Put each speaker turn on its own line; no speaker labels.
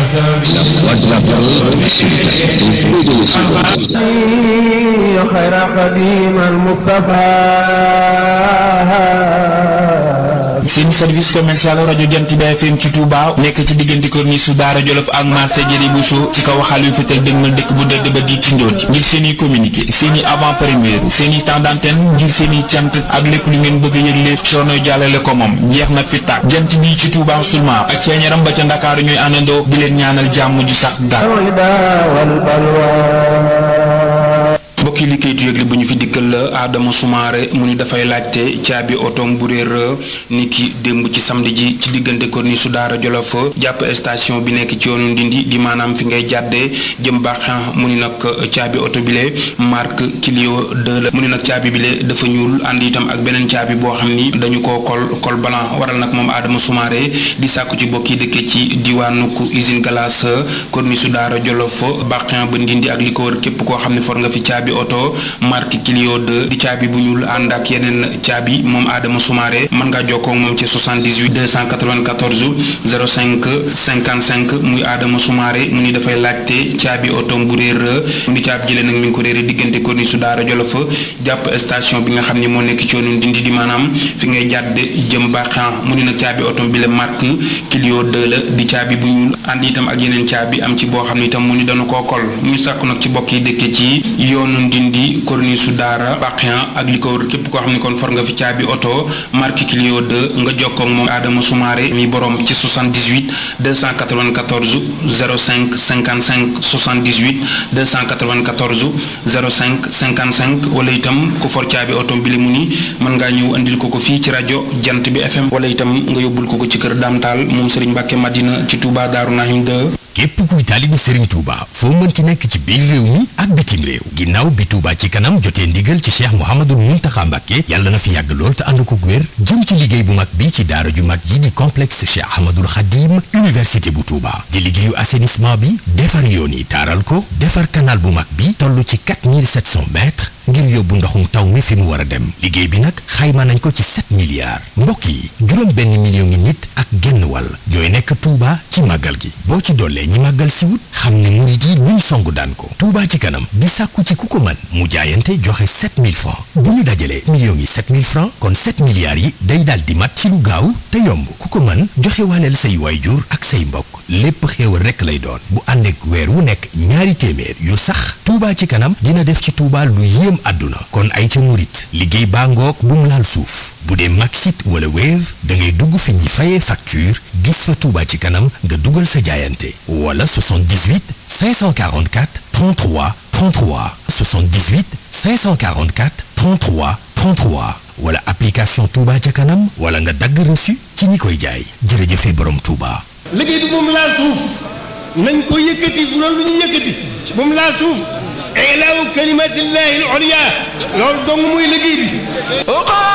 خير خديم المصطفى
seen service commercial rajo Jant bi FM ci Touba nekk ci diggante corniche su Daara Jolof ak marché Jëri Bousso ci kaw xaal yu fetal dëgmal dëkk bu dëdd ba di ci njoon ji ngir seen i communiqué seen i avant première seen i temps d'antenne ngir seen i cant ak lépp lu ngeen bëgg a yëgle soono jàllale ko moom jeex na fi tàkk jant bi ci Touba seulement ak ceeñaram ba ca Ndakaaru ñooy àndandoo di leen ñaanal jàmm ju sax dàkk mbokki li kayitu yëgle bu ñu fi dikkal la Adama Soumaré mu ni dafay laajte caabi otoom bu réer ni ki démb ci samedi ji ci diggante corniche su Daara Jolof jàpp station bi nekk ci yoonu Ndindi di maanaam fi ngay jàddee jëm baaxan mu ni nag caabi oto bile marque Clio 2 la mu ni nag caabi bile dafa ñuul ànd itam ak beneen caabi boo xam ni dañu ko kol col blanc waral nag moom Adama Soumaré di sàkku ci bokki dëkke ci diwaanu usine glace corniche su Daara Jolof baaxan ba Ndindi ak li ko wër képp koo xam ne for nga fi caabi oto marque Clio 2 di caabi bu ñuul ànd ak yeneen caabi moom Adama Soumaré mën ngaa jokkoo ak moom ci 78 294 05 55 muy Adama Soumaré mu ni dafay laajte caabi oto bu réer mu ni caabi jëlee nag mi ngi ko réere diggante corniche su Daara Jolof jàpp station bi nga xam ne moo nekk ci yoonu Ndindi di maanaam fi ngay jàdd jëm baaxan mu ni nag caabi oto bi la marque Clio 2 la di caabi bu ñuul ànd itam ak yeneen caabi am ci boo xam ne itam mu ni dana koo kol ñu sàkku nag ci bokk yi dëkke ci yoonu Ndindi corniche su Daara Baxian ak li ko wër képp koo xam ne kon for nga fi caabi oto marque Clio 2 nga jokkoo ak moom Adama Soumaré mi borom ci 78 294 05 55 78 294 05 55 wala itam ku for caabi oto bi li mu ni mën ngaa ñëw andil ko ko fii ci rajo Jant bi FM wala itam nga yóbbul ko ko ci kër Dame Tall moom Serigne Mbacke Madina ci Touba Darou Nahim 2
képp kuy taalibe Serigne Touba foo mën ci nekk ci biir réew mi ak bitim réew ginnaaw bi Touba ci kanam jotee ndigal ci Cheikh Mouhamadul Mountakha Mbacké yàlla na fi yàgg lool te ànd ko wér jëm ci liggéey bu mag bi ci daara ju mag yi di complexe Cheikh Ahmadul Khadim université bu Touba di liggéeyu assainissement bi defar yoon yi taaral ko defar canal bu mag bi toll ci 4700 mètres ngir yóbbu ndoxum taw mi fi mu war a dem liggéey bi nag xayma nañ ko ci 7 milliards mbokk yi juróom benn million ngi nit ak genn wàll ñooy nekk Touba ci màggal gi boo ci dollee ñi màggal si wut xam ne murit yi luñ songu daan ko Touba ci kanam di sàkku ci ku ko mën mu jaayante joxe 7000 francs bu ñu dajalee millions yi 7000 francs kon 7 milliards yi day daal di mat ci lu gaaw te yomb ku ko mën joxe waaleel say waayjur ak say mbokk lépp xéewal rekk lay doon bu ànd ak weer wu nekk ñaari téeméer yu sax Touba ci kanam dina def ci Touba lu yéem àdduna kon ay ca murit liggéey baa ngoog bu mu laal suuf bu dee Maxit wala Wave da ngay dugg fi ñuy fayee facture gis fa Touba ci kanam nga dugal sa jaayante wala 78 544 33 33 78 544 33 33 wala application Touba ca kanam wala nga dagg reçu ci ñi koy jaay jërëjëfe borom Touba.
liggéey bi moom laal suuf nañ ko yëkkati loolu lu ñuy yëkkati moom laal suuf ilaahu kalimatillahi al-ulya loolu dong muy liggéey bi